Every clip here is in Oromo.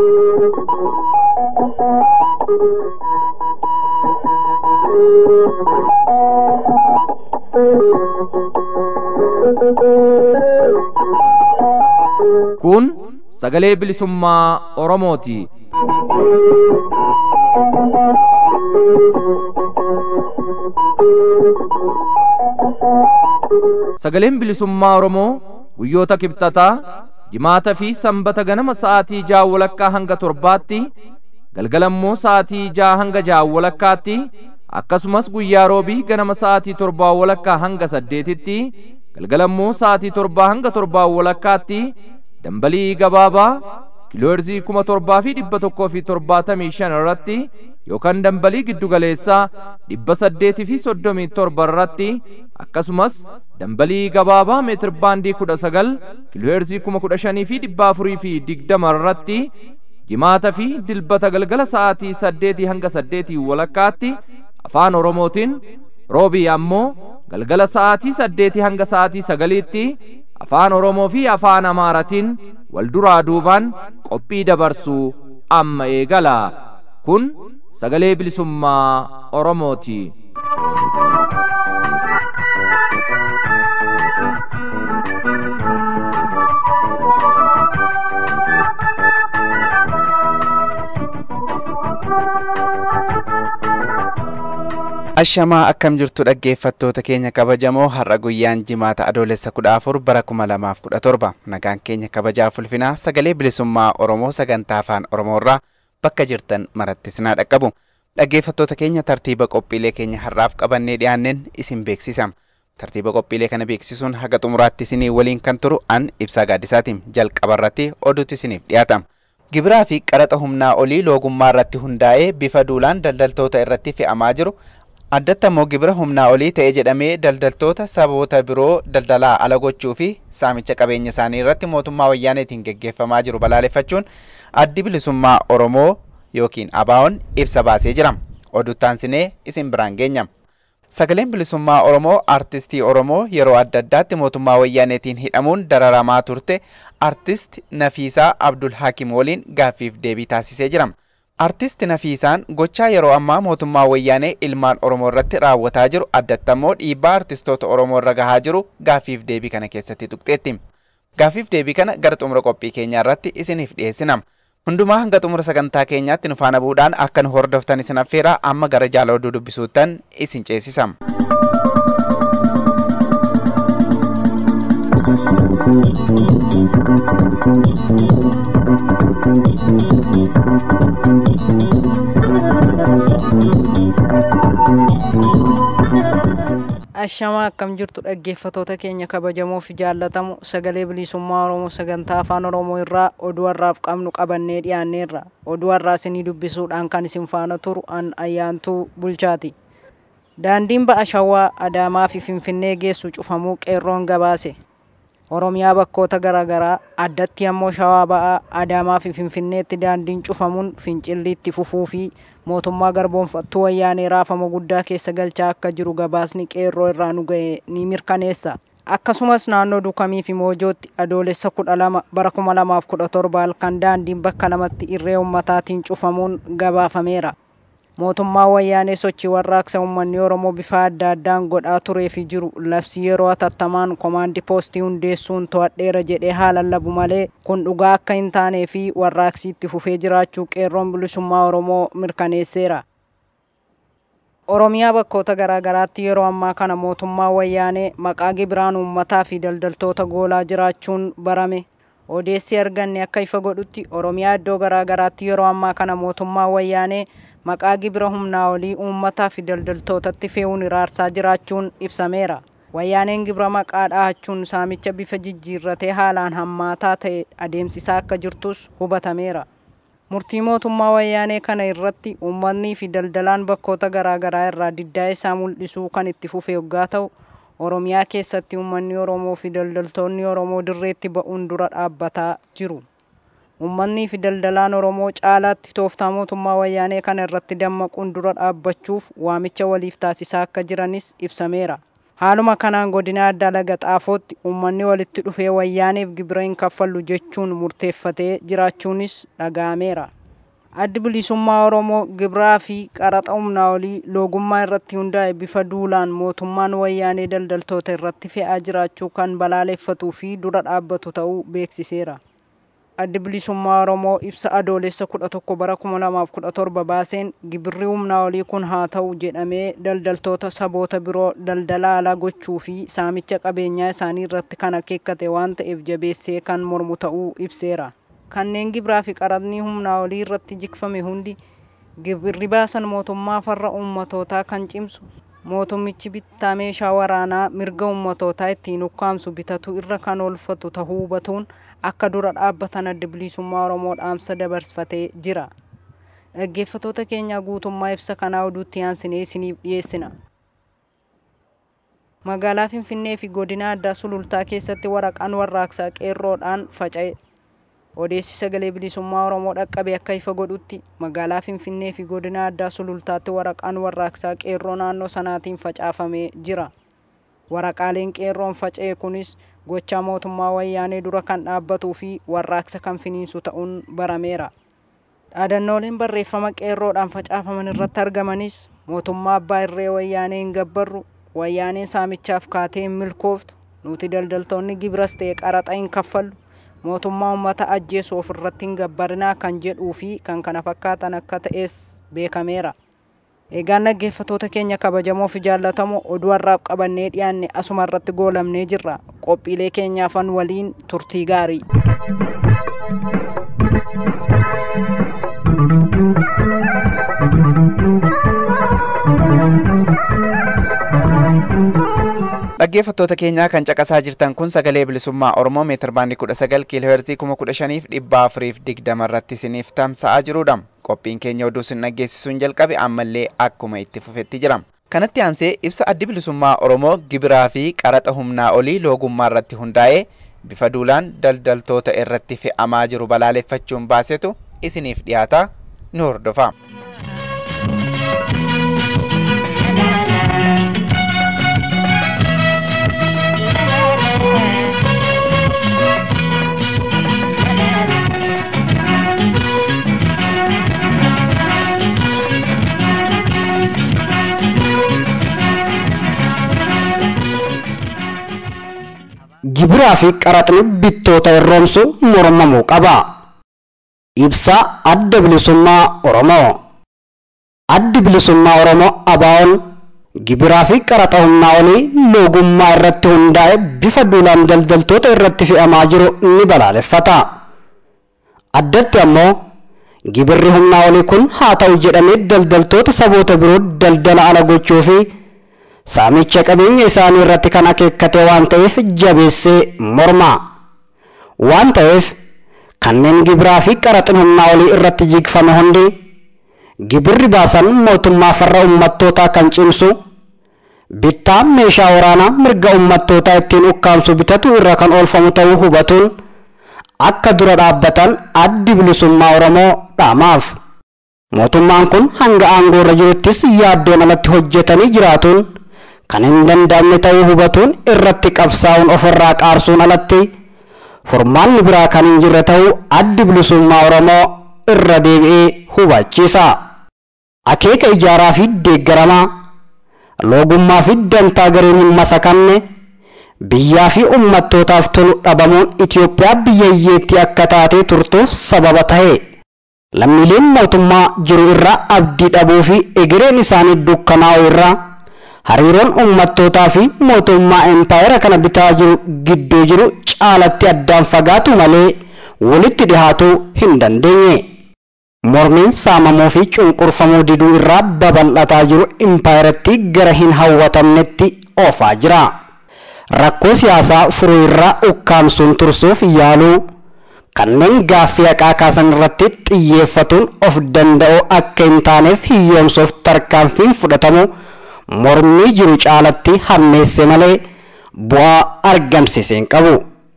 Kun sagalee bilisummaa Oromooti. Sagaleen bilisummaa Oromoo guyyoota kibxataa jimaata fi sanbata ganama sa'aatii ja'a walakkaa hanga torbaatti galgalammoo sa'aatii ja'a hanga ja'a walakkaatti akkasumas guyyaa roobii ganama sa'aatii torbaa walakkaa hanga saddeetitti galgalammoo sa'aatii torbaa hanga torbaa walakkaatti dambalii gabaabaa kiilooherzii kuma torbaa fi dhibba tokkoo fi torbaatamii shan irratti yookaan dambalii giddugaleessaa dhibba saddeetii fi soddomii torba irratti akkasumas dambalii gabaabaa meetir baandii kudha sagal kiilooherzii kuma kudha shanii fi dhibba afurii fi digdama irratti jimaata fi dilbata galgala sa'aatii saddeetii hanga saddeetii walakkaatti afaan oromootiin roobii ammoo galgala sa'aatii saddeetii hanga sa'aatii sagaliitti afaan oromoo fi afaan amaaratiin wal duraa duubaan qophii dabarsuu amma eegala kun sagalee bilisummaa oromooti. Ashamaa akkam jirtu dhaggeeffattoota keenya kabajamoo har'a guyyaan jimaata adoolessa kudha afur bara kuma lamaaf kudha torba nagaan keenya kabajaaf ulfinaa sagalee bilisummaa Oromoo sagantaa afaan Oromoo irraa bakka jirtan maratti sinaa dhaqqabu. Dhaggeeffattoota keenya tartiiba qophiilee keenya har'aaf qabannee dhiyaanneen isin beeksisama. Tartiiba qophiilee kana beeksisuun haga xumuraatti isinii waliin kan turu an ibsaa gaaddisaatiin jalqaba irratti oduutti isiniif dhiyaatama. Gibiraa fi qaraxa humnaa olii loogummaa irratti hundaa'ee bifa duulaan daldaltoota irratti fe'amaa jiru addatti ammoo gibira humnaa olii ta'e jedhamee daldaltoota saboota biroo daldalaa ala gochuu fi saamicha qabeenya isaanii irratti mootummaa wayyaaneetiin geggeeffamaa jiru balaaleffachuun addi bilisummaa Oromoo yookiin ABO'n ibsa baasee jira. Oduttaansinee isin biraan geenyama. Sagaleen bilisummaa Oromoo artistii Oromoo yeroo adda addaatti mootummaa wayyaaneetiin hidhamuun dararamaa turte artist Nafiisaa Abdul Hakim waliin gaaffiif deebii taasisee jira. Artist Nafiisaan gochaa yeroo ammaa mootummaa wayyaanee ilmaan Oromoo irratti raawwataa jiru addatti ammoo dhiibbaa artistoota Oromoo irra gahaa jiru gaaffiif deebii kana keessatti tuqxeetti. Gaaffiif deebii kana gara xumura qophii keenyaa irratti isiniif dhiyeessina. Hundumaa hanga xumura sagantaa keenyaatti nu faana bu'uudhaan akka nu hordoftan isin affeera amma gara jaala oduu dubbisuuttan isin ceesisam. Ashamaa akkam jirtu dhaggeeffatoota keenya kabajamoo fi jaallatamu sagalee bilisummaa Oromoo sagantaa afaan Oromoo irraa oduu har'aaf qabnu qabannee dhiyaanneerra. Oduu har'aa isinii dubbisuudhaan kan isin faana turu an ayyaantuu bulchaati. Daandiin ba'a shawaa Adaamaa fi Finfinnee geessu cufamuu qeerroon gabaase. Oromiyaa bakkoota garaagaraa addatti ammoo shawaa ba'aa Adaamaa fi Finfinneetti daandiin cufamuun fincilli itti fufuu fi mootummaa garboonfattuu wayyaanee raafama guddaa keessa galchaa akka jiru gabaasni qeerroo irraa nu ga'e ni mirkaneessa. Akkasumas naannoo Dukamii fi Moojootti adoolessa kudha lama bara kuma lamaaf kudha torba halkan daandiin bakka lamatti irree ummataatiin cufamuun gabaafameera. Mootummaa wayyaanee sochii warraaqsa uummanni Oromoo bifa adda addaan godhaa turee fi jiru labsii yeroo hatattamaan komaandi poostii hundeessuun to'adheera jedhee haa lallabu malee kun dhugaa akka hin taanee fi warraaqsi itti fufee jiraachuu qeerroon bilisummaa Oromoo mirkaneesseera. Oromiyaa bakkoota garaagaraatti yeroo ammaa kana mootummaa wayyaanee maqaa gibiraan uummataa fi daldaltoota goolaa jiraachuun barame. Odeessi arganne akka ifa godhutti Oromiyaa iddoo garaagaraatti yeroo ammaa kana mootummaa wayyaanee maqaa gibira humnaa olii uummataa fi daldaltootatti fe'uun iraarsaa jiraachuun ibsameera. Wayyaaneen gibira maqaa dhahachuun saamicha bifa jijjiirratee haalaan hammaataa ta'e adeemsisaa akka jirtus hubatameera. Murtii mootummaa wayyaanee kana irratti uummanni fi daldalaan bakkoota garaagaraa irraa diddaa isaa mul'isuu kan itti fufe yoggaa ta'u Oromiyaa keessatti uummanni Oromoo fi daldaltoonni Oromoo dirreetti ba'uun dura dhaabbataa jiru. Uummanni fi daldalaan Oromoo caalaatti tooftaa mootummaa wayyaanee kana irratti dammaquun dura dhaabbachuuf waamicha waliif taasisaa akka jiranis ibsameera. haaluma kanaan godina addaa laga xaafootti uummanni walitti dhufee wayyaaneef gibira hin kaffallu jechuun murteeffatee jiraachuunis dhaga'ameera. addi bilisummaa oromoo gibiraa fi qaraxa humnaa olii loogummaa irratti hundaa'e bifa duulaan mootummaan wayyaanee daldaltoota irratti fe'aa jiraachuu kan balaaleffatuu fi dura dhaabbatu ta'uu beeksiseera. addi bilisummaa oromoo ibsa adoolessa kudha tokko bara kuma lamaaf kudha torba baaseen gibirri humnaa olii kun haa ta'u jedhamee daldaltoota saboota biroo daldala alaa gochuu fi saamicha qabeenyaa isaanii irratti kan akeekkate waan ta'eef jabeessee kan mormu ta'uu ibseera. kanneen gibiraa fi qaraxni humnaa olii irratti jikfame hundi gibirri baasan mootummaa farra ummatootaa kan cimsu mootummichi bittaa meeshaa waraanaa mirga ummatootaa ittiin ukkaamsu bitatu irra kan oolfatu tahuu hubatuun akka dura dhaabbatan adda bilisummaa oromoo dhaamsa dabarfatee jira dhaggeeffatoota keenya guutummaa ibsa kanaa oduutti aansinee isiniif dhiyeessina magaalaa finfinnee fi godina addaa sulultaa keessatti waraqaan warraaqsaa qeerroodhaan faca'e odeessi sagalee bilisummaa oromoo dhaqqabe akka ifa godhutti magaalaa finfinnee fi godina addaa sulultaatti waraqaan warraaqsaa qeerroo naannoo sanaatiin facaafamee jira waraqaaleen qeerroon faca'e kunis gochaa mootummaa wayyaanee dura kan dhaabbatuu fi warraaqsa kan finiinsu ta'uun barameera dhaadannooleen barreeffama qeerroodhaan facaafaman irratti argamanis mootummaa abbaa irree wayyaanee hin gabbarru wayyaaneen saamichaaf kaatee hin milkooftu nuti daldaltoonni gibiras ta'e qaraxa hin kaffallu mootummaa uummata ajjeesu ofirratti hin gabbarinaa kan jedhuu fi kan kana fakkaatan akka ta'es beekameera. Eegaan dhaggeeffatoota keenya kabajamoo fi jaallatamoo oduu har'aaf qabannee dhiyaanne asuma irratti goolamnee jirra. Qophiilee keenyaafan waliin turtii gaarii. dhaggeeffattoota keenyaa kan caqasaa jirtan kun sagalee bilisummaa oromoo meetir baandii kudha sagal kiiloo heerzii kuma kudha shaniif dhibba afuriif digdama irratti isiniif tamsa'aa jirudha qophiin keenya oduu isin dhaggeessisuun jalqabe ammallee akkuma itti fufetti jira kanatti aansee ibsa addi bilisummaa oromoo gibiraa fi qaraxa humnaa olii loogummaa irratti hundaa'ee bifa duulaan daldaltoota irratti fe'amaa jiru balaaleffachuun baasetu isiniif dhiyaata nu hordofa. gibiraa fi qaraxni bittoota irroomsu mormamuu qaba. Ibsa adda bilisummaa Oromoo. Addi bilisummaa Oromoo ABO'n gibiraa fi qaraxa humnaa olii loogummaa irratti hundaa'e bifa duulaan daldaltoota irratti fe'amaa jiru ni balaaleffata. Addatti ammoo gibirri humnaa olii kun haa ta'u jedhamee daldaltoota saboota biroo daldala ala gochuu fi saamicha qabeenya isaanii irratti kan akeekkate waan ta'eef jabeessee morma waan ta'eef kanneen gibiraa fi qaraxin humnaa olii irratti jigfame hundi gibirri baasan mootummaa farra ummattootaa kan cimsu bittaa meeshaa waraanaa mirga ummattootaa ittiin ukkaamsu bitatu irra kan oolfamu ta'uu hubatuun akka dura dhaabbatan addi bilisummaa oromoo dhaamaaf mootummaan kun hanga aangoo irra jiruttis yaaddeen alatti hojjetanii jiraatuun kan hin danda'amne ta'uu hubatuun irratti qabsaa'uun ofirraa qaarsuun alatti furmaanni biraa kan hin jirre ta'uu addi bilisummaa oromoo irra deebi'ee hubachiisa. Akeeka ijaaraa fi deeggaramaa loogummaa fi dantaa gariin hin masakamne biyyaa fi ummattootaaf tolu dhabamuun Itoophiyaa biyya hiyyeettii akka taatee turtuuf sababa ta'e. Lammiileen mootummaa jiru irraa abdii dhabuu fi egereen isaanii dukkanaa'u irraa hariiroon ummattootaa fi mootummaa empaayera kana bitaa jiru gidduu jiru caalatti addaan fagaatu malee walitti dhihaatuu hin dandeenye. Mormiin saamamuu fi cunqurfamuu diduu irraa babal'ataa jiru impaayeratti gara hin hawwatamnetti oofaa jira. Rakkoo siyaasaa furuu irraa ukkaamsuun tursuuf yaaluu kanneen gaaffii haqaa kaasan irratti xiyyeeffatuun of danda'uu akka hin taaneef hiyyoomsuuf tarkaanfiin fudhatamu mormii jiru caalatti hammeesse malee bu'aa argamsiise hin qabu.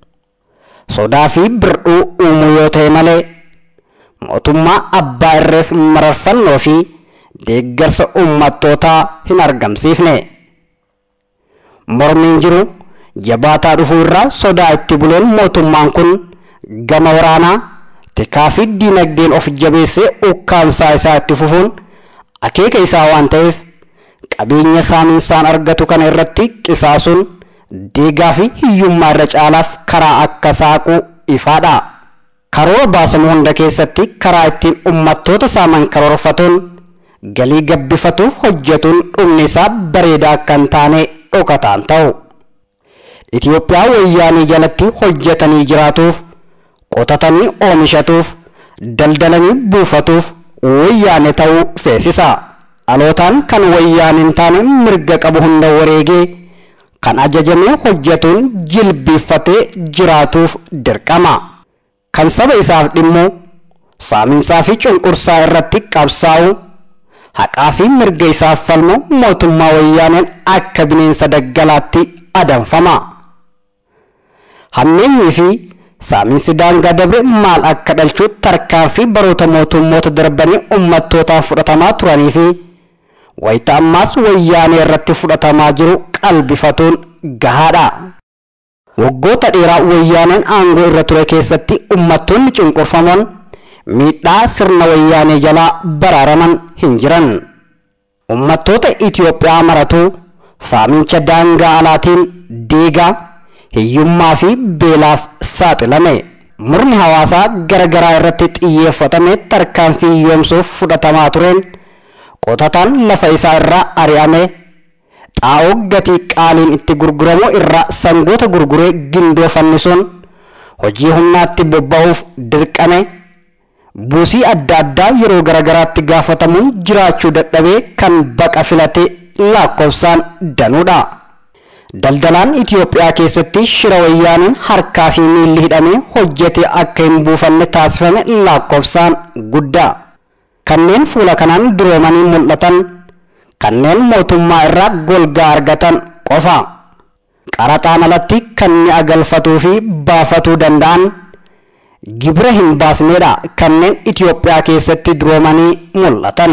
Sodaa fi birdhuu uumuu yoo ta'e malee mootummaa abbaa irreef mararfannoo fi deeggarsa ummattootaa hin argamsiifne. mormiin jiru jabaataa dhufuu irraa sodaa itti buleen mootummaan kun gama waraanaa tikaa fi diinagdeen of jabeessee ukkaamsaa isaa itti fufuun akeeka isaa waan ta'eef qabeenya saaminsaan argatu kana irratti qisaasuun deegaa fi hiyyummaa irra caalaaf karaa akka saaqu ifaadha. Karoora baasamu hunda keessatti karaa ittiin ummattoota saaman karoorfatuun galii gabbifatuuf hojjetuun dhumni isaa bareedaa akka hin taane dhokataan ta'u. Itoophiyaa wayyaanii jalatti hojjetanii jiraatuuf qotatanii oomishatuuf daldalanii buufatuuf wayyaane ta'uu feesisa. Dhalootaan kan wayyaan hin taane mirga qabu hunda wareegee kan ajajamee hojjetuun jilbiiffatee jiraatuuf dirqama. Kan saba isaaf dhimmu saaminsaa fi cunqursaa irratti qabsaa'u haqaa fi mirga isaaf falmu mootummaa wayyaaneen akka bineensa daggalaatti adanfama. Hammeenyii fi saaminsi daangaa dabre maal akka dhalchu tarkaanfii baroota mootummoota darbanii ummattootaan fudhatamaa turanii fi wayita ammaas wayyaanee irratti fudhatamaa jiru qalbifatuun gahaadha. Waggoota dheeraa wayyaaneen aangoo irra ture keessatti ummattoonni cunqurfamoon miidhaa sirna wayyaanee jalaa baraaraman hin jiran. Ummattoota Itoophiyaa maratuu saamincha daangaa alaatiin deegaa hiyyummaa fi beelaaf saaxilame. Murni hawaasaa garaagaraa irratti xiyyeeffatame tarkaanfii hiyyoomsuuf fudhatamaa tureen qotataan lafa isaa irraa ari'ame xaa'oo gatii qaaliin itti gurguramu irraa sangoota gurguree gindoo fannisuun hojii humnaatti bobba'uuf dirqame buusii adda addaa yeroo garaagaraatti gaafatamuun jiraachuu dadhabee kan baqa filate lakkoofsaan danuudha. Daldalaan Itoophiyaa keessatti shira wayyaaniin harkaa fi miilli hidhamee hojjete akka hin buufanne taasifame lakkoofsaan guddaa. Kanneen fuula kanaan duroomanii mul'atan kanneen mootummaa irraa golgaa argatan qofa. Qaraxaan alatti kan mi'a galfatuu fi baafatuu danda'an gibira hin baasnedha kanneen Itoophiyaa keessatti duroomanii mul'atan.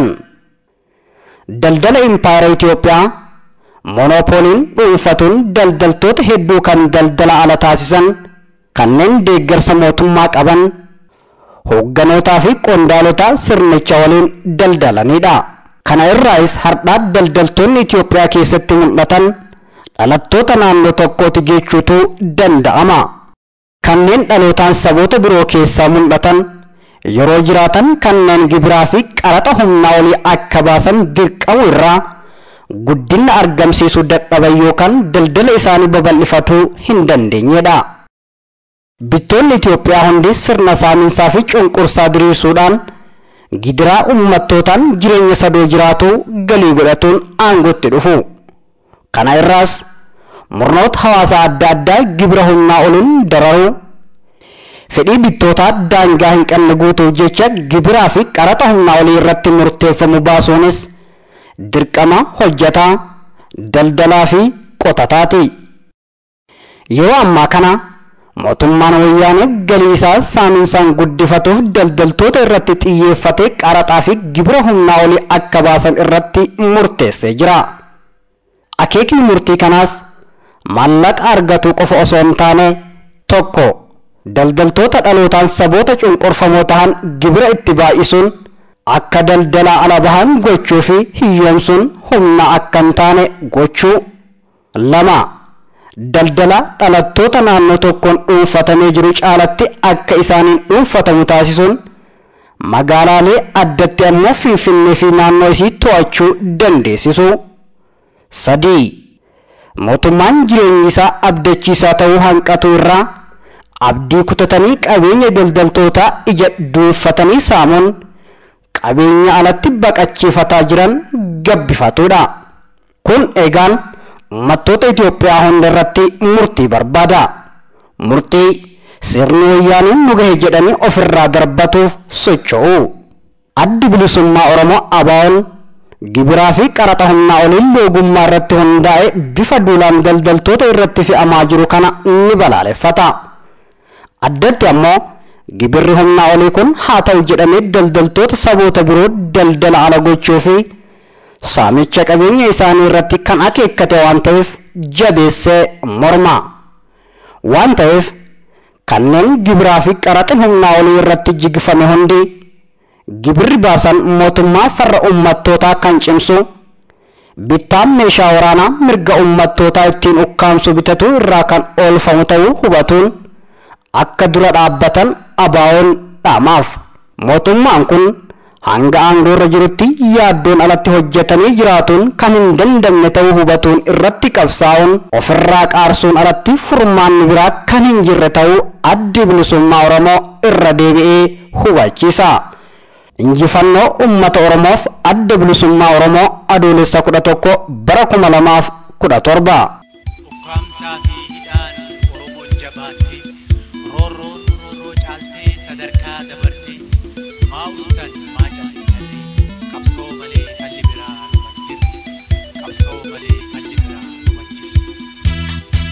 Daldala impaayera Itoophiyaa monoopooliin dhuunfatuun daldaltoota hedduu kan daldala ala taasisan kanneen deeggarsa mootummaa qaban hoogganotaa fi qondaalota sirnicha waliin daldalanidha. Kana irraas har'aa daldaltoonni Itoophiyaa keessatti mul'atan dhalattoota naannoo tokkooti jechuutu danda'ama. Kanneen dhalootaan saboota biroo keessaa mul'atan yeroo jiraatan kanneen gibiraa fi qaraxa humnaa olii akka baasan dirqamu irraa guddina argamsiisuu dadhaban yookaan daldala isaanii babal'ifatuu hin dandeenyedha. Bittoonni Itoophiyaa hundi sirna saaminsaa fi cunqursaa diriirsuudhaan gidiraa ummattootaan jireenya sadoo jiraatu galii godhatuun aangootti dhufu. Kana irraas murnoota hawaasaa adda addaa gibira humnaa oliin dararuu fedhii bittootaa daangaa hin qabne guutuuf jecha gibiraa fi qaraxa humnaa olii irratti murteeffamu baasuunis dirqama hojjataa daldalaa fi qotataati. Yeroo ammaa kana mootummaan wayyaanee galii isaa saaminsaan guddifatuuf daldaltoota irratti xiyyeeffatee qaraxaa fi gibira humnaa olii akka baasan irratti murteessee jira. Akeekni murtii kanaas maallaqa argatu qofa osoo hin taane tokko daldaltoota dhalootaan saboota cunqurfamoo ta'an gibira itti baay'isuun akka daldalaa ala bahan gochuu fi hiyyoomsuun humna akka hin taane gochuu lama daldala dhalattoota naannoo tokkoon dhuunfatamee jiru caalatti akka isaaniin dhuunfatamu taasisuun magaalaalee addatti ammoo finfinnee fi naannoo isii to'achuu dandeessisu sadii mootummaan jireenyi isaa abdachiisaa ta'uu hanqatu irraa abdii kutatanii qabeenya daldaltootaa ija duunfatanii saamuun qabeenya alatti baqachiifataa jiran gabbifatuudha. Kun egaan uummattoota Itoophiyaa hunda irratti murtii barbaada. Murtii sirni wayyaaniin nu gahe jedhanii ofirraa darbatuuf socho'u. Addi bilisummaa Oromoo ABO'n gibiraa fi qaraxa humnaa oliin loogummaa irratti hundaa'e bifa duulaan daldaltoota irratti fe'amaa jiru kana ni balaaleffata. Addatti ammoo gibirri humnaa olii kun haa ta'u jedhamee daldaltoota saboota biroo daldala ala gochuu fi saamicha qabeenya isaanii irratti kan akeekkate waan ta'eef jabeessee morma waan ta'eef kanneen gibiraa fi qaraxin humnaa olii irratti jigfame hundi gibirri baasan mootummaa farra ummattootaa kan cimsu bittaan meeshaa waraanaa mirga ummattootaa ittiin ukkaamsu bitatu irraa kan oolfamu ta'uu hubatuun akka dura dhaabbatan abaawoon dhaamaaf mootummaan kun hanga aangoorra jirutti yaaddoon alatti hojjetanii jiraatuun kan hin dandamne ta'uu hubatuun irratti qabsaa'uun ofirraa qaarsuun alatti furmaanni biraa kan hin jirre ta'uu addi bilisummaa oromoo irra deebi'ee hubachiisa. injifannoo ummata oromoof adda bilisummaa oromoo adoolessa kudha tokko bara kuma lamaaf kudha torba. ukkaamsaa fi hidhaan oromoon jabaatte roorroon roorroo caaltee sadarkaa dabarte maa ustan maa callisate qabsoo malee falli biraa dhuman jirre qabsoo malee falli biraa dhuman jirre.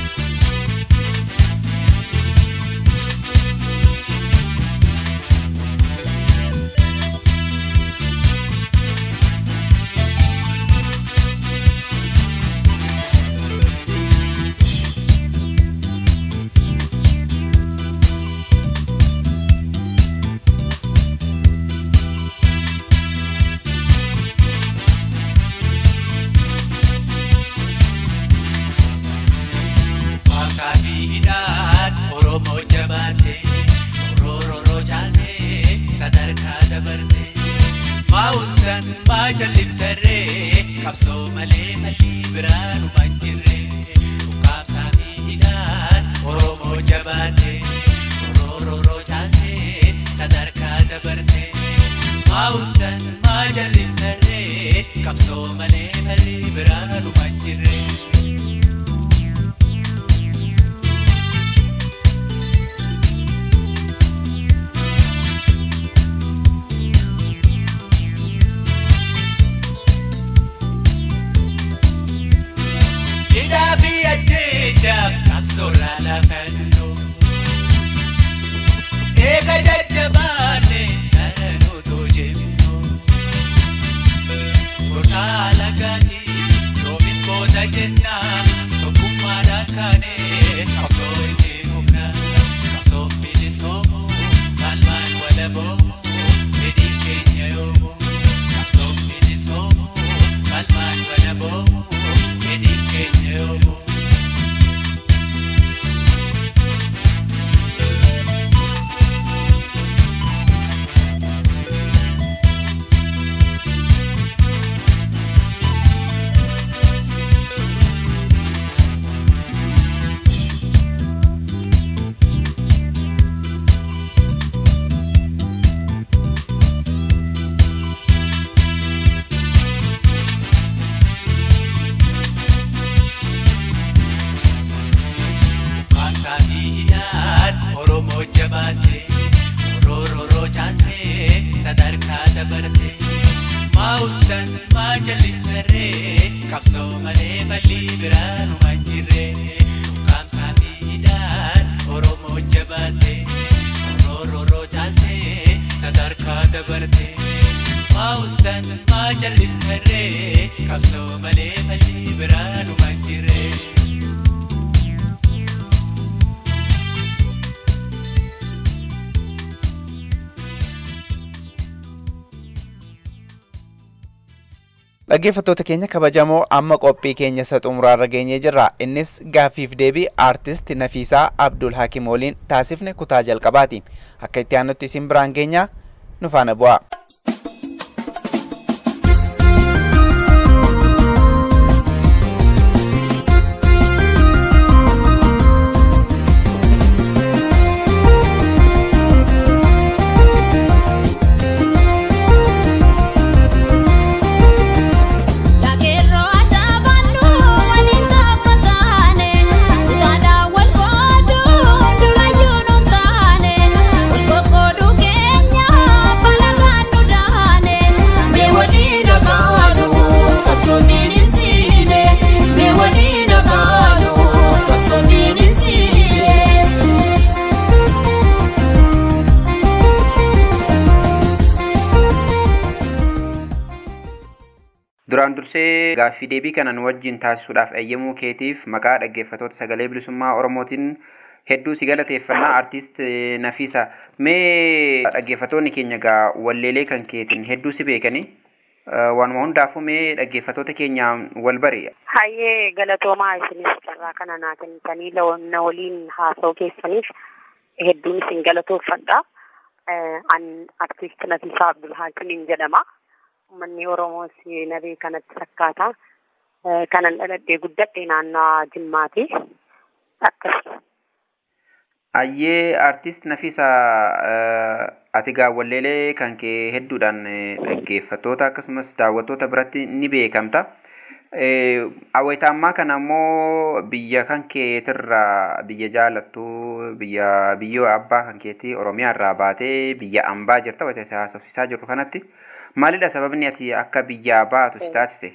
Waaqa fi hidhaan Oromoo jabaate roorroo caaltee sadarkaa dabarte maa ustan maa jalliftarree qabsoo malee malli biraa dhuman jirre ukkaamsaa fi hidhaan Oromoo jabaate roorroo caaltee sadarkaa dabarte maa ustan maa jalliftarree qabsoo malee malli biraa dhuman jirre. Hidhaa fi ajjeechaaf qabsoorraa lafannoo eega jajjabaanne dhalanotoo jennoo Kurtaa lagaanii yoomiin booda jennaa tokkummaadhaan kaanee qabsoo itti humna qabsoo bilisoomoo qalmaan walaboomoo fedhii keenya yoomoo qabsoo bilisoomoo qalmaan walaboomoo fedhii keenya yoomoo. Waaqa fi hidhaan Oromoo jabaate roorroo caaltee sadarkaa dabarte maa ustan maa jalliftarree qabsoo malee balli biraa dhuman jirre ukkaamsaa fi hidhaan Oromoo jabaate roorroo caaltee sadarkaa dabarte maa ustan maa jalliftarree qabsoo malee balli biraa dhuman jirre. Dhaggeeffattoota keenya kabajamoo amma qophii keenya isa xumuraarra geenyee jirra. Innis gaaffiif deebii aartist Nafiisaa Abdul Hakim waliin taasifne kutaa jalqabaati. Akka itti aanutti isin biraan geenya nu faana bu'aa. Lageerroo ajaa'ibannu waliin tokko taane kutaadhaa wal qooduu durayyuu nu taane wal qoqqooduu keenya falagaan nu Duraan dursee gaaffii deebii kana nu wajjin taasisuudhaaf eeyyamuu keetiif maqaa dhaggeeffattoota sagalee bilisummaa Oromootiin hedduu si galateeffannaa artiist Nafiisa. Mee dhaggeeffattoonni keenya gaa walleelee kan keetiin hedduu si beekanii waanuma hundaafuu mee dhaggeeffattoota keenyaan wal bari. Hayyee galatoomaa isinis carraa kana naa kennitanii na waliin haasa'uu keessaniif hedduun isin galatoofadha. An artiist Nafiisaa Abdulhaakimiin jedhama. Uummanni Oromoos na beekanatti fakkaata. Kanan dhaladhee guddadhe naannoo Jimmaati. Akkasuma. Ayyee artist Nafiisa ati gaa walleelee kan kee hedduudhaan dhaggeeffattoota akkasumas daawwattoota biratti ni beekamta. Awwaita ammaa kana immoo biyya kan keetirraa biyya jaalattu biyya biyyoo abbaa kan keetii Oromiyaa irraa baatee biyya ambaa jirta wayita isa haasofsiisaa jirru kanatti maalidha sababni ati akka biyyaa baatu si taasise?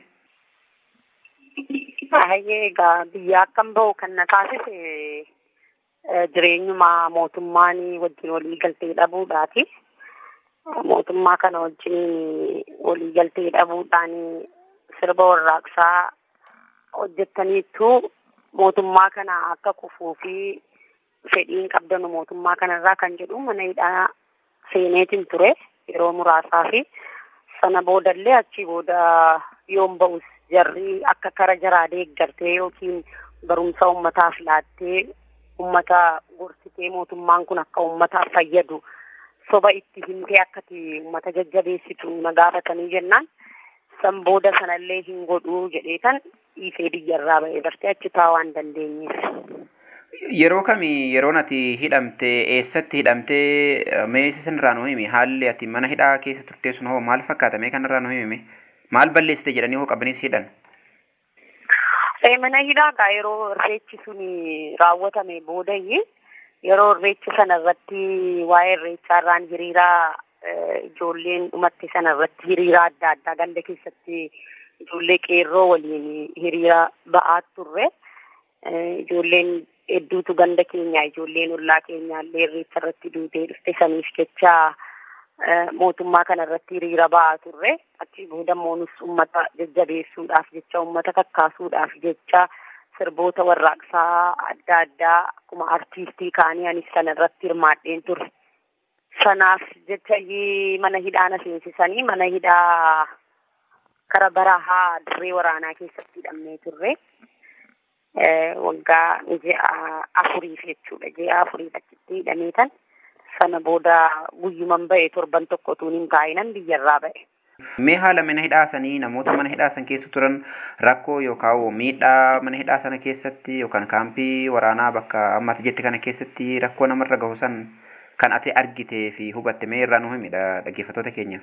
Hayyee egaa biyya akkam bahu kan na taasise jireenyuma mootummaan wajjin walii galtee dhabuudhaati. Mootummaa kana wajjin walii galtee dhabuudhaan sirba warraaqsaa hojjettaniittu mootummaa kana akka kufuu fi fedhiin qabdanu mootummaa kanarraa kan jedhu mana hidhaa seeneetiin ture yeroo muraasaa fi sana boodallee achii booda yoon ba'us jarri akka kara jaraa deeggartee yookiin barumsa ummataaf laattee ummata gorsitee mootummaan kun akka ummataaf fayyadu soba itti himtee akkati ummata jajjabeessitu na gaafatanii jennaan san booda sanallee hin godhuu jedhee kan dhiisee biyyarraa ba'ee bartee achi taa'uu waan dandeenyeef. Yeroo kamii yeroon ati hidhamte eessatti hidhamte mee sanirraa nu himi haalli ati mana hidhaa keessa turtee sun hoo maal fakkaata mee kanarraa nu himi maal balleessite jedhanii hoo qabanii si hidhan? Mana hidhaa yeroo irreechi sun raawwatame boodayyi yeroo irreechi sana irratti waa'ee irreechaa irraan hiriiraa ijoolleen dhumatte sana irratti hiriira adda addaa ganda keessatti ijoollee qeerroo waliin hiriira ba'aa turre. Ijoolleen hedduutu ganda keenya ijoolleen ollaa keenya illee irreecha irratti duutee dhufte saniif jecha mootummaa kana irratti hiriira ba'aa turre. Achi booda moonus uummata jajjabeessuudhaaf jecha uummata kakkaasuudhaaf jecha sirboota warraaqsaa adda addaa akkuma artiistii kaanii anis sana irratti hirmaadheen ture. Sanaaf jecha mana hidhaa na seensisanii mana hidhaa kara barahaa dirree waraanaa keessatti hidhamnee turre. Waggaa ji'a afuriif jechuudha. Ji'a afuriif achitti hidhamee tan sana booda guyyuman ba'e torban tokko utuu hin taa'inan biyyarraa ba'e. Mee haala mana hidhaa sanii namoota mana hidhaa san keessa turan rakkoo yookaan miidhaa mana hidhaa sana keessatti yookaan kaampii waraanaa bakka ammatti jette kana keessatti rakkoo namarra gahu san kan ati argitee fi hubatte mee irraa nu himidha dhaggeeffattoota keenyaaf.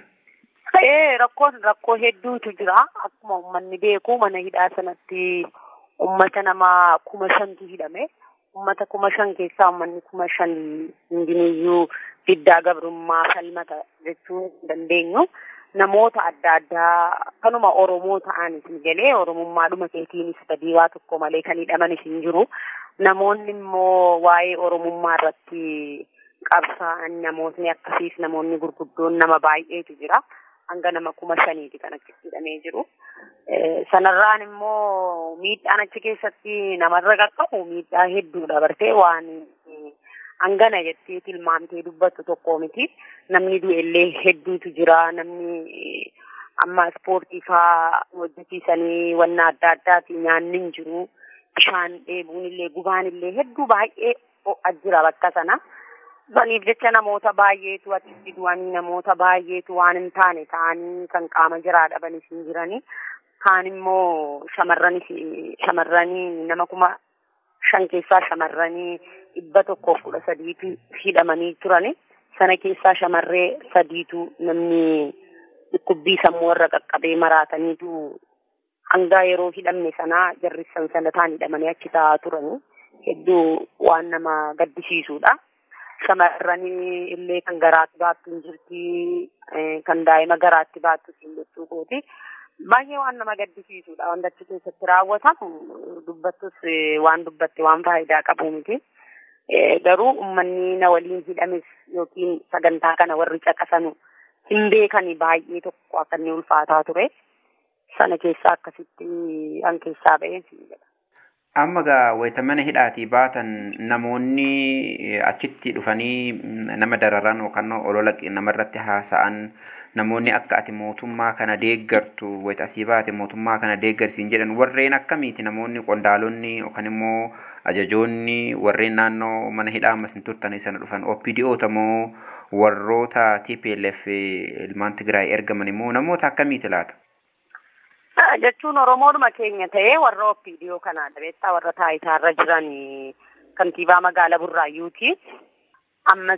Ee rakkoon rakkoo hedduutu jira akkuma uummanni beeku mana hidhaa sanatti ummata nama kuma shantu hidhame ummata kuma shan keessaa uummanni kuma shan hundiniyyuu diddaa gabrummaa falmata jechuu dandeenyu. namoota adda addaa kanuma Oromoo ta'anis galee Oromummaadhuma keetiinis badii waa tokko malee kan hidhamanis hin jiru. Namoonni immoo waa'ee Oromummaa irratti qabsaa'an namootni akkasiis namoonni gurguddoon nama baay'eetu jira. Hanga nama kuma shaniiti kan achitti hidhamee jiru. Sanarraan immoo miidhaan achi keessatti namarra qaqqabu miidhaa hedduudha bartee waan hangana jettee tilmaamtee dubbattu tokko miti. Namni du'ellee hedduutu jira. Namni amma ispoortii faa hojjechiisanii wanna adda addaati nyaanni hin jiru. Bishaan dheebuun illee gubaan illee hedduu baay'ee ho'a jira bakka sana. Saniif jecha namoota baay'eetu achitti du'anii namoota baay'eetu waan hin taane ta'anii kan qaama jiraa dhabanis hin jiranii. Kaan immoo shamarranis shamarranii nama kuma shan keessaa shamarranii dhibba tokkoof kudha sadiitu hidhamanii turani. Sana keessaa shamarree sadiitu namni dhukkubbii sammuu irra qaqqabee maraataniitu hanga yeroo hidhamne sanaa jarrissan sana ta'an hidhamanii achi taa'aa turani. Hedduu waan nama gaddisiisudha. Shamarranii illee kan garaatti baattu hin jirti, kan daa'ima garaatti baattu hin jechuu kooti. Baay'ee waan nama gaddisiisudha. Wanta achi keessatti raawwatamu dubbattus waan dubbatte waan faayidaa qabu miti. Garuu uummanni na waliin hidhames yookiin sagantaa kana warri caqasanu hin beekani baay'ee tokko akka inni ulfaataa ture. sana keessaa akkasitti an keessaa ba'een siin jedha. Amma gaa wayita mana hidhaatii baatan namoonni eh, achitti dhufanii mm, nama dararan yookaan olola qi- namarratti haasa'an namoonni akka ati mootummaa kana deeggartu wayita asii baate mootummaa kana deeggarsiin jedhan warreen akkamiiti namoonni qondaalonni yookaan immoo ajajoonni warreen naannoo mana hidhaa ammas hin turtanii sana dhufan OPDOta moo warroota TPLF eh, ilmaan Tigraay ergaman immoo namoota akkamiiti laata? Ah, jechuun oromoodhuma keenya ta'ee warra OPDO kanaa dhabeettaa warra taayitaarra jiran kantiibaa magaalaa Burraayyuuti. Ammas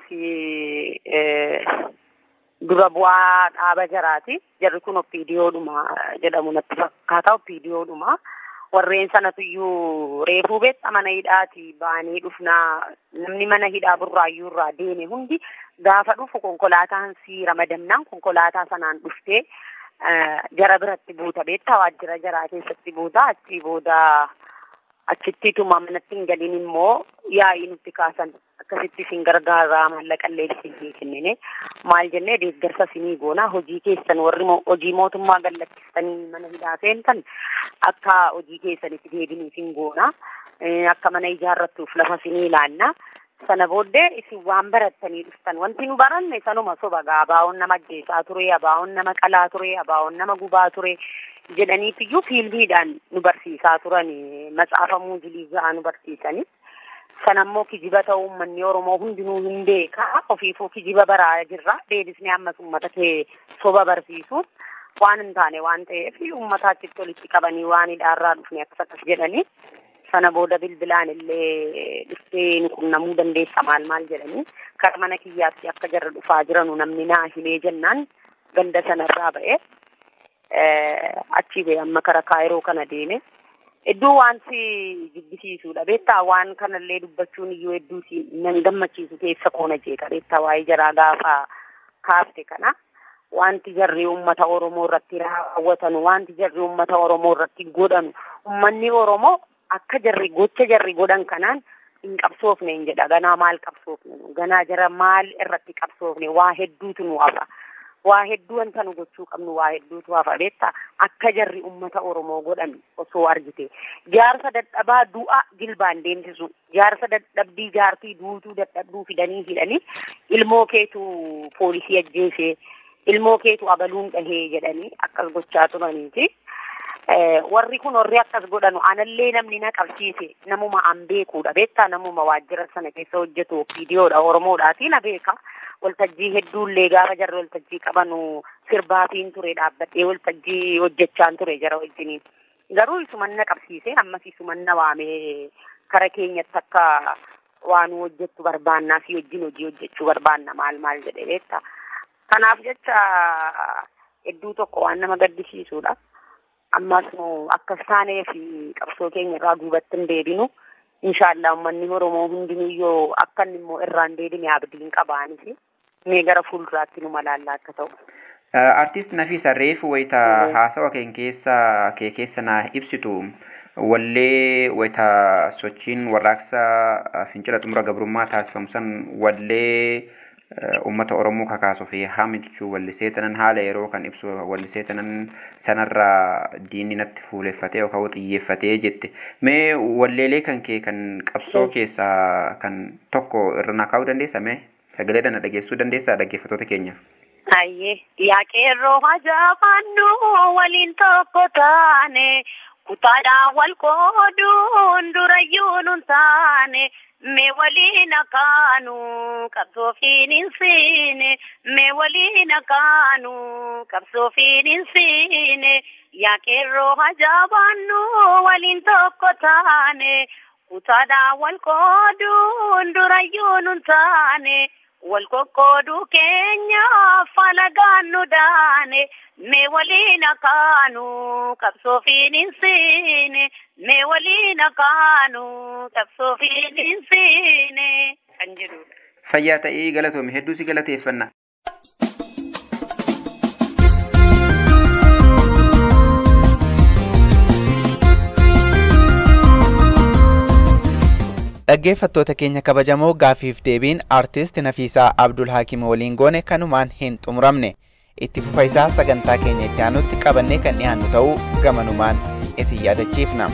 eh, dura bu'aa dhaaba jaraati. Jarri kun OPDOodhuma jedhamu natti fakkaata OPDOodhuma. Warreen sanatu iyyuu reefuu beekta mana hidhaati ba'anii dhufnaa namni mana hidhaa Burraayyuu irraa deeme hundi gaafa dhufu konkolaataan si ramadamnaan konkolaataa sanaan dhuftee eh, jara biratti buuta beektaa waajjira jaraa keessatti buuta achii booda achittituma manatti hin galin immoo yaa'ii nutti kaasan akkasitti isin gargaaraa maallaqallee isin kennine maal jennee deeggarsa isinii goona hojii keessan warri mo- hojii mootummaa gallachiistanii mana hidhaa seentan akka hojii keessanitti deebinii isin goona Eh, akka mana ijaarrattuuf lafa isinii ilaanna sana booddee isin waan barattanii dhuftan wanti nu baranne sanuma soba gaa abaa'oon nama ajjeesaa ture abaa'oon nama qalaa ture abaa'oon nama gubaa ture jedhaniitiyyuu fiildiidhaan nu barsiisaa turan matsaafa muuzilii nu barsiisanii sanammoo kijiba ta'uu uummanni oromoo hundinuu hin beeka ofiifuu kijiba baraa jirra deebisnee ammas uummata kee soba barsiisuun waan hin taane waan ta'eef uummata achitti walitti qabanii waan hidhaarraa dhufne akkas akkas jedhanii sana booda bilbilaan illee dhuftee nu qunnamuu dandeessa maal maal jedhanii kara mana kiyyaatti akka jarra dhufaa jiranu namni naa himee jennaan ganda sanarraa ba'e achii ba'e amma kara kaayiroo kana deeme Iddoo wanti jibbisiisudha beektaa waan kanallee dubbachuun iyyuu hedduu si nan gammachiisu keessa koona jeeqa beektaa waa'ee jaraa gaafa kaafte kana wanti jarri uummata Oromoo irratti raawwatanu wanti jarri uummata Oromoo irratti godhanu uummanni Oromoo akka jarri gocha jarri godhan kanaan hin qabsoofne hin jedha ganaa maal qabsoofne ganaa jara maal irratti qabsoofne waa hedduutu nu hafa. waa hedduu wanta nu gochuu qabnu waa hedduutu hafa beektaa akka jarri ummata oromoo godhan osoo argite jaarsa dadhabaa du'a jilbaan deemsisu jaarsa dadhabdii jaartii duutuu dadhabduu fidanii hidhanii ilmoo keetu poolisii ajjeesee ilmoo keetu abaluun dhahee jedhanii akkas gochaa turaniiti. warri kun warri akkas godhanu anallee namni na qabsiise namuma an beekuudha beektaa namuma waajjira sana keessa hojjetu viidiyoodha oromoodhaati na beeka waltajjii hedduullee gaafa jarri waltajjii qabanu sirbaatiin ture dhaabbadhee waltajjii hojjechaan ture jara wajjiniin garuu isuman na qabsiise ammas isuman na waamee kara keenyatti akka waan hojjettu barbaannaa fi wajjin hojii hojjechuu barbaanna maal maal jedhe beektaa kanaaf jecha hedduu tokko waan nama gaddisiisuudha. ammas nu akkas taanee fi qabsoo keenya irraa duubatti hin deebinu inshaallah uummanni oromoo hundinuu yoo akka inni immoo irraan deebine abdiin qabaanis mee gara fuulduraatti nu malaallaa akka ta'u. Artiist Nafisa reefu wayita haasawa keen keessa kee keessa naa ibsitu wallee wayita sochiin warraaqsa fincila xumura gabrummaa taasifamu san wallee ummata Oromoo kakaasuu fi haamichuu wallisee tanan haala yeroo kan ibsu wallisee tanan sanarraa diinni natti fuuleffatee yookaan xiyyeeffatee jette. Mee walleelee kan kee kan qabsoo keessaa kan tokko irra naa kaa'uu dandeessa mee sagalee dana dhageessuu dandeessaa dhaggeeffattoota keenyaaf. Ayyee yaaqeerroo hajaafannu waliin tokko taane kutaadhaan wal qooduun durayyuu nun taane. mee waliin akaanu qabsoofiin hin siine mee waliin akaanu qabsoofiin hin siine yaaqeerroo hajaabannu waliin tokko taane kutaadhaan wal qooduun durayyuu nun taane wal qoqqooduu keenyaaf falagaan nu daane mee waliin akaanu qabsoofiin hin siine mee waliin akaanu qabsoofiin hin siine kan jedhudha. Fayyaa ta'ee galatoome hedduu si galateeffanna. Dhaggeeffattoota keenya kabajamoo gaafiif deebiin aartist Nafiisaa Abdul Hakim waliin goone kanumaan hin xumuramne. itti fufa isaa sagantaa keenya itti aanutti qabannee kan dhiyaannu ta'uu gamanumaan isin yaadachiifna.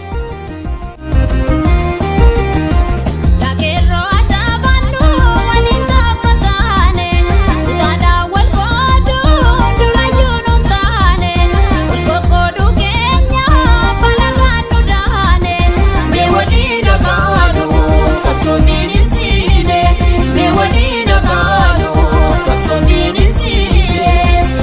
Lageerroo ajaa'ibannu waliin tapha taane utaadhaan wal qooduu durayyuu nu taane wal qoqqooduu keenya falagaan nu daane mee waliin dhagaanu qabsootiin hin siine mee waliin dhagaanu qabsootiin hin siine.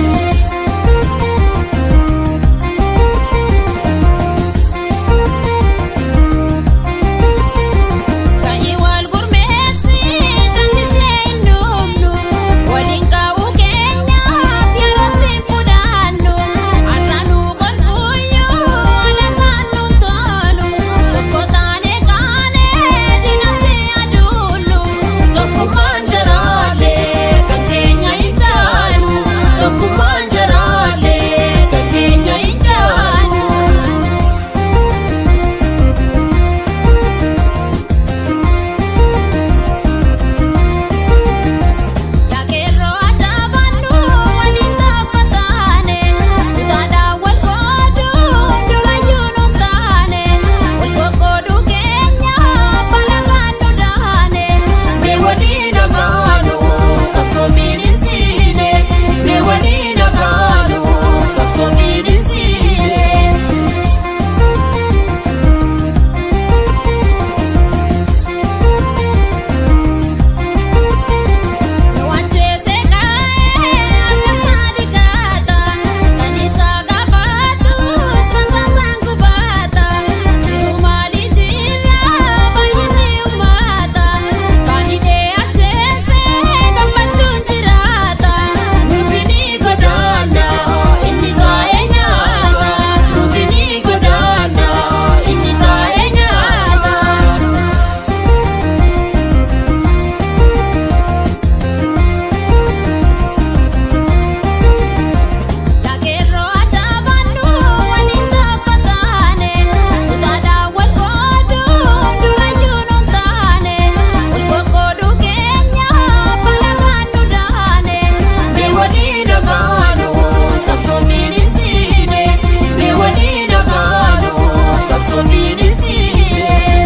Ka'ii wal gurmeessi jallisee hin dhumnu waliin qabu keenyaaf yerootti hin mudaannu har'aanuu golfuuyyuu alagaan nu tolu tokko taane kaanee dinatti aduullu tokkummaan jaraalee kan keenya hin taanu tokkummaan jaraalee kan keenya hin taanu. Lageerroo ajaa'ibannu waliin tapha taane utaadhaan wal qooduu durayyuu nu taane wal qoqqooduu keenya falagaan nu daane mee waliin dhagaanu qabsootiin hin siine mee waliin dhagaanu qabsootiin hin siine. Wanteese kaa'ee akka saadikaata kan isaa gaafatu sangaasaan kubaata jiru maalii jira baay'inni uummata kan hidhee ajjeese gammachuun jiraata nuti ni godaana inni taa'ee nyaata nuti ni godaana inni taa'ee nyaata. Lageerroo ajaa'ibannu waliin tapha taane utaadhaan wal qooduu durayyuu nu taane wal qoqqooduu keenya falagaan nu daane mee waliin dhagaanu qabsootiin hin siine mee waliin dhagaanu qabsootiin hin siine.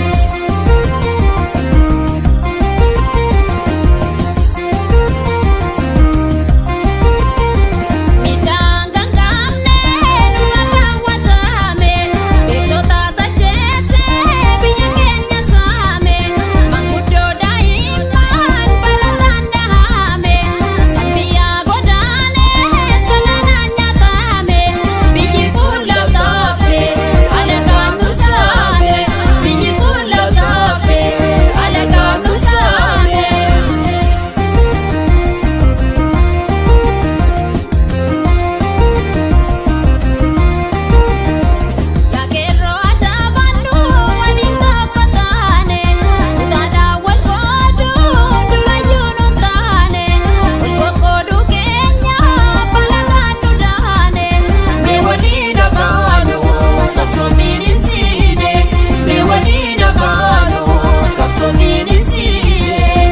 Midhaan gangaamne nurraan raawwatame beektota sajjeessee biyya keenya saame manguddoo daa'imman barataan dhahame kan biyyaa godaanes galaanaan nyaatame biyyi kun laftaafte alagaan nu saame biyyi kun laftaafte alagaan nu saame. Lageerroo ajaa'ibannu waliin tapha taane utaadhaan wal qooduu durayyuu nu taane wal qoqqooduu keenya falagaan nu daane mee waliin dhagaanu qabsootiin hin siine mee waliin dhagaanu qabsootiin hin siine.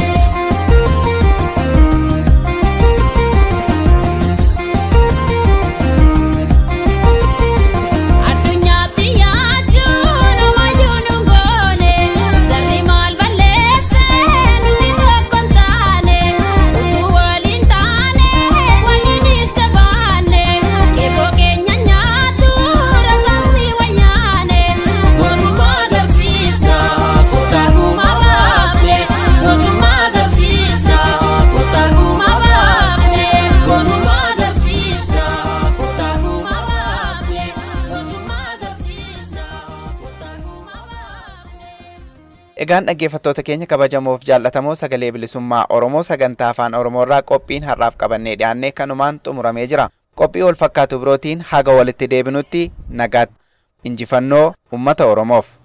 Addunyaatti yaachuun homayyuu nu goone jarri maal balleessee nuti tokko hin taane utuu waliin taane waliinis jabaanne qeerroo keenya nyaatu rasaasni wayyaane mootummaa agarsiisna footaa guumaa baafne mootummaa agarsiisna footaa guumaa baafne mootummaa agarsiisna footaa guumaa baafne mootummaa agarsiisna footaa guumaa baafne. Egaan dhaggeeffattoota keenya kabajamoof jaallatamoo sagalee bilisummaa Oromoo sagantaa afaan Oromoo irraa qophiin har'aaf qabannee dhiyaannee kanumaan xumuramee jira. Qophii wal fakkaatu birootiin haga walitti deebinutti nagaatti. Injifannoo uummata Oromoof.